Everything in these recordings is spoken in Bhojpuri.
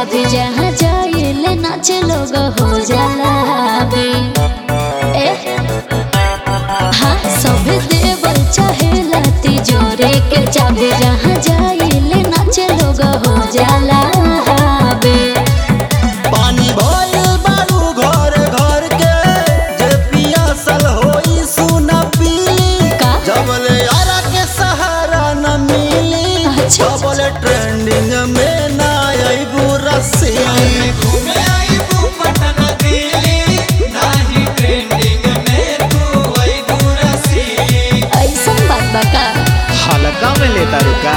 चाबी जहाँ जाइले नाच लोग हो जाला बे ए हाँ सब देवल चाहेला तिजोरे के चाबी जहाँ जाइले नाच लोग हो जाला बे पानी भइल बारू घर घर के जे पियासल होई सुना पीली का? जबले यारा के सहारा न मिली अच्छा। जबले ट्रेंडिंग में ना आईबू रस्सी घूमे आईबू पटना दिल्ली नाही ट्रेंडिंग में तू आई दूरसी ऐसन बात बा का हल्का में लेता रुका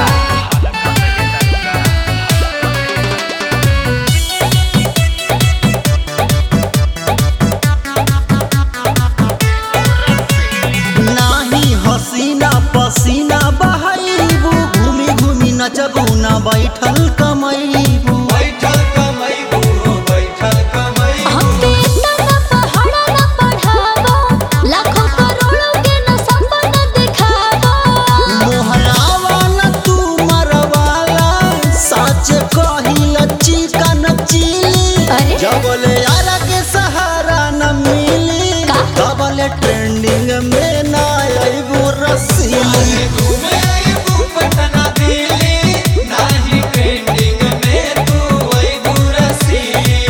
नाही हसीना पसीना बहाइबू घूमी घूमी नचबू ना बैठल कमैबू बैठल कमैबू हो बैठल कमैबू हमके इतना ना पहाड़ा ना पढ़ावो लाखों करोड़ों के ना सपना दिखावो मोहरावा न तू मरवाला सच कही लच्ची का नचीली अरे? जबले यारा के सहारा न मिली का? तबले ट्रेंडिंग में ना आईबू रस्सी घूमे आईबू पटना दिल्ली नाही ट्रेंडिंग में तू आई दूरसी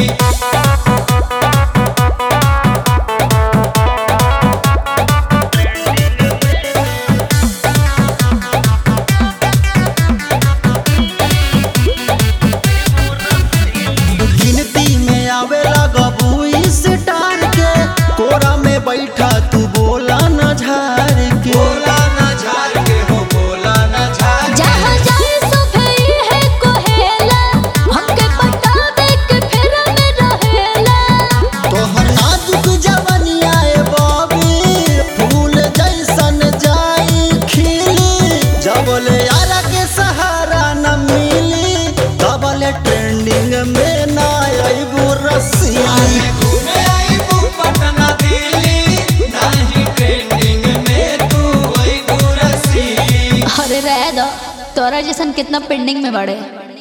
गिनती में आवे लगबू इस टार के कोरा में बैठा तू बोला न झार के बोला ना झार के हो बोला ना झार जहाँ जाए सभे है कोहेला हमके पटावे के फेरा में रहेला तोहर नाजुक जवनिया ए बॉबी फूल जैसन जाई खिली जबले यारा के सहारा न मिली तबले ट्रेंडिंग में ना आईबू रस्सी घूमे आईबू पटना दिल्ली नाही ट्रेंडिंग में तू आई दूरसी अरे रह दो तोरा जैसन कितना पेंडिंग में बड़े